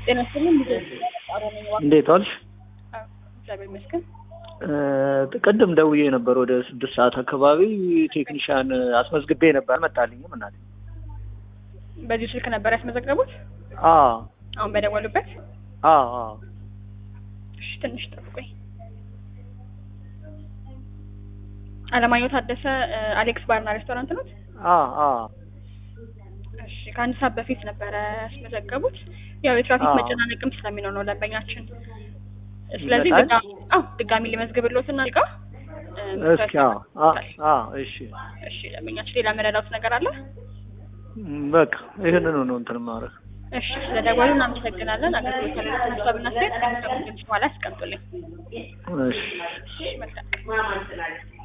ጤና ይስጥልኝ። ልጄ ጣሮ ነኝ። እባክህ። እንዴት ዋልሽ? አዎ፣ እግዚአብሔር ይመስገን። እ ቅድም ደውዬ ነበር ወደ ስድስት ሰዓት አካባቢ ቴክኒሻን አስመዝግቤ ነበር አልመጣልኝም። እናቴ በዚሁ ስልክ ነበር ያስመዘገቡት? አ አሁን በደወሉበት? አ አ እሺ፣ ትንሽ ጠብቆኝ። አለማየሁ ታደሰ እ፣ አሌክስ ባርና ሬስቶራንት ነው? አ አ እሺ፣ ከአንድ ሰዓት በፊት ነበረ ያስመዘገቡት። ያው የትራፊክ አዎ። መጨናነቅም ስለሚኖር ነው ደንበኛችን። ስለዚህ ይመጣል? ድጋሚ አዎ ድጋሚ ልመዝግብልዎትና ጋ እስኪ አ አ አ እሺ እሺ ደንበኛችን ሌላ መረዳት ነገር አለ? ም፣ በቃ ይህንኑ ነው እንትን ማድረግ እሺ ስለ ደወሉ እናመሰግናለን። አገልግሎት ያለውን ሀሳብና አስተያየት ከሚሰሙ ድምጽ በኋላ ያስቀምጡልኝ። እሺ እሺ መልካም